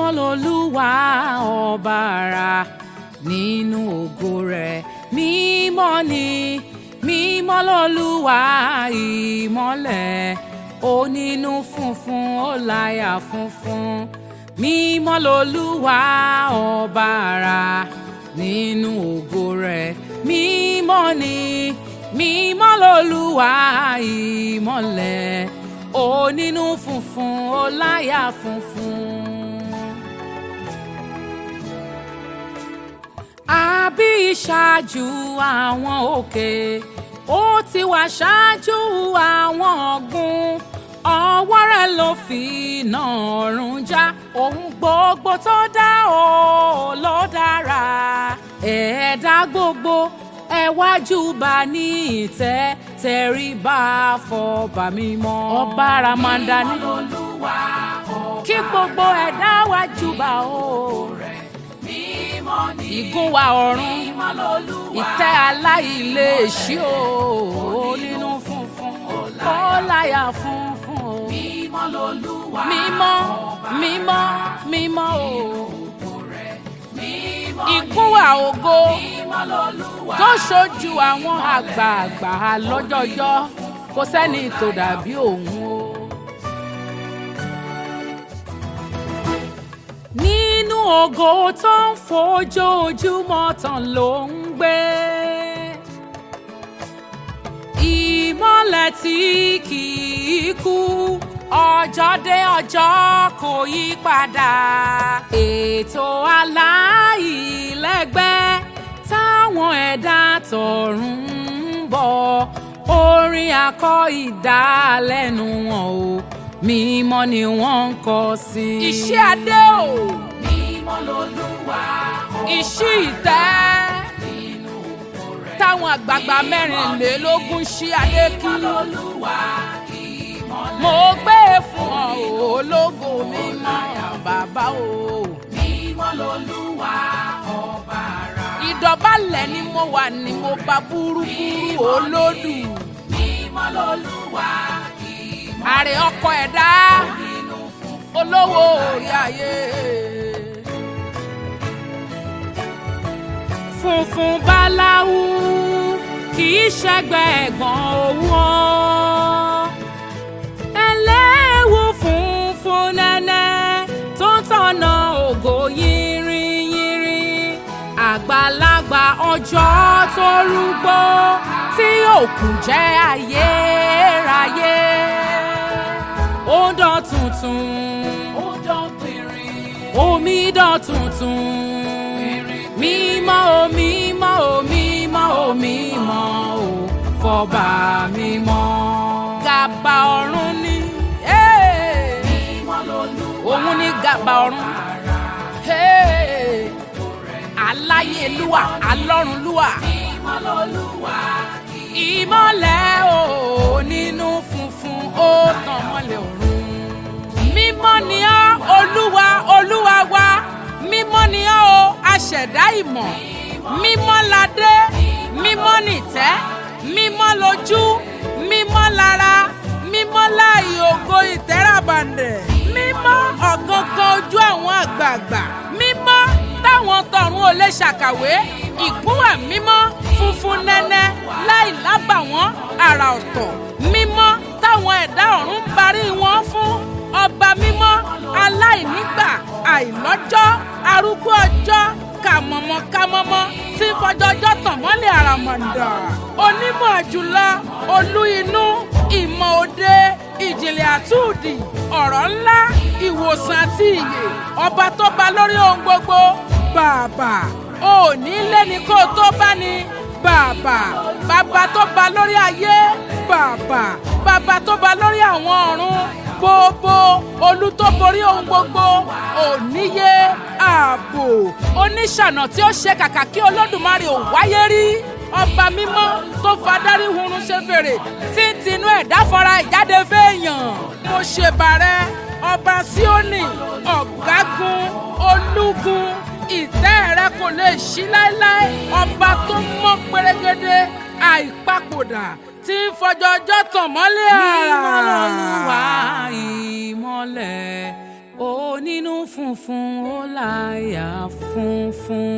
lolúwa ọba ara nínú ògo rẹ̀ mímọ́ ni mímọ́ lolúwa ìmọ́lẹ̀ onínú funfun ó láyà funfun mímọ́ lolúwa ọba ara nínú ògo rẹ̀ mímọ́ ni mímọ́ lolúwa ìmọ́lẹ̀ onínú funfun ó láyà funfun. àbí ìṣáájú àwọn òkè ó ti wà ṣáájú àwọn ọ̀gbun ọwọ́ rẹ̀ ló fi iná ọ̀run já ohun gbogbo tó dá o ló dára ẹ̀ẹ́dá gbogbo ẹ wá júbà ní ìtẹ́ tẹríba fọba mímọ́. ọba ramanda ní kí gbogbo ẹ̀dá wá júbà o ìgúnwà ọ̀run ìtẹ́ aláìléèṣí o nínú funfun ó láyà funfun o mímọ́ mímọ́ mímọ́ o ìgúnwà ògo tó ṣojú àwọn àgbààgbà lọ́jọ́jọ́ kò sẹ́ni tó dàbí òun o. nínú ògo tó ń fojoojúmọ́ tàn ló ń gbé. ìmọ́lẹ̀ tí kì í kú ọjọ́ dé ọjọ́ kò yí padà. ètò aláìlẹ́gbẹ́ táwọn ẹ̀dá tọ̀run ń bọ̀ orin akọ ìdálẹ́nu wọn o mímọ́ ni wọ́n ń kọ sí. iṣẹ́ adé o. mímọ́ lolúwa ọba. iṣẹ́ ìtẹ́. nínú òkú rẹ̀. táwọn àgbààgbà mẹ́rìnlélógún ṣí adé kí. mímọ́ lolúwa ìmọ́lẹ̀. mo gbé e fún ọ ológo mímọ́ bàbá o. mímọ́ lolúwa ọba ara. ìdọ̀bálẹ̀ ni mo wà ní mo bá búrúburú olódù. mímọ́ lolúwa àrè ọkọ ẹ̀dá olówó orí ayé. funfun báláwú kì í ṣẹgbẹ́ ẹ̀gbọ́n owó ẹlẹ́wù funfun nẹ́nẹ́ tó ń tọ̀nà ògo yìnrìnyìnrì àgbàlagbà ọjọ́ tó rúgbó tí òkú jẹ́ ayérayé ó dán tuntun ó dán pìnrin omi dán tuntun mímọ́ o mímọ́ o mímọ́ o mímọ́ o fọba mímọ́ gàbà ọ̀run ni òun ni gàbà ọ̀run aláyélúwà alọ́runlúwà ìmọ́lẹ̀ o nínú funfun ó tàn mọ́lẹ̀ ọ̀run. mímọ́ ni ọ́ olúwa olúwa wa mímọ́ ni ọ́ o aṣẹ̀dá ìmọ̀ mímọ́ ládé mímọ́ nìtẹ́ mímọ́ lójú mímọ́ lára mímọ́ láàyè ògo ìtẹ́ràbàǹdẹ̀ mímọ́ ọ̀gángán ojú àwọn àgbààgbà mímọ́ táwọn tọ̀run ò lè ṣàkàwé ìgúnwà mímọ́ funfun nẹ́nẹ́ láì lábàwọ́n àrà ọ̀tọ̀ mímọ́ táwọn ẹ̀dá ọ̀run ń barí wọn fún ọba mímọ́ aláìnígbà àìlọ́jọ́ arúgbó ọjọ́ kàmọ̀mọ́ kàmọ́mọ́ tí ń fọjọ́jọ́ tàn mọ́lẹ̀ àràmọ̀ǹdà onímọ̀ jùlọ olú inú ìmọ̀ òde ìjìnlẹ̀ àtúndì ọ̀rọ̀ ńlá ìwòsàn àti ìyè ọba tó ba lórí ohun gbogbo bàbà òní lẹ́ni kó o tó bá ní bàbà bàbá tó ba lórí ayé bàbà bàbá tó ba lórí àwọn ọ̀run gbogbo olú tó borí ohun gbogbo òníye ààbò oníṣànà tí ó ṣe kàkà kí olódùmarè ò wáyé rí ọba mímọ́ tó fadarí hurun ṣe fèrè tí ń tinú ẹ̀dá fara ìjáde fẹ́ẹ̀yàn mo ṣèbàrẹ́ ọba síónì ọ̀gágun olúgun ìtẹ́ rẹ kò lè ṣí láéláé ọba tó mọ́ pérégedé àìpapòdà tí ń fọjọ́jọ́ tàn mọ́lẹ̀ àrà. mímọ́ lolúwa ìmọ́lẹ̀ òní nínú funfun ó láyà funfun.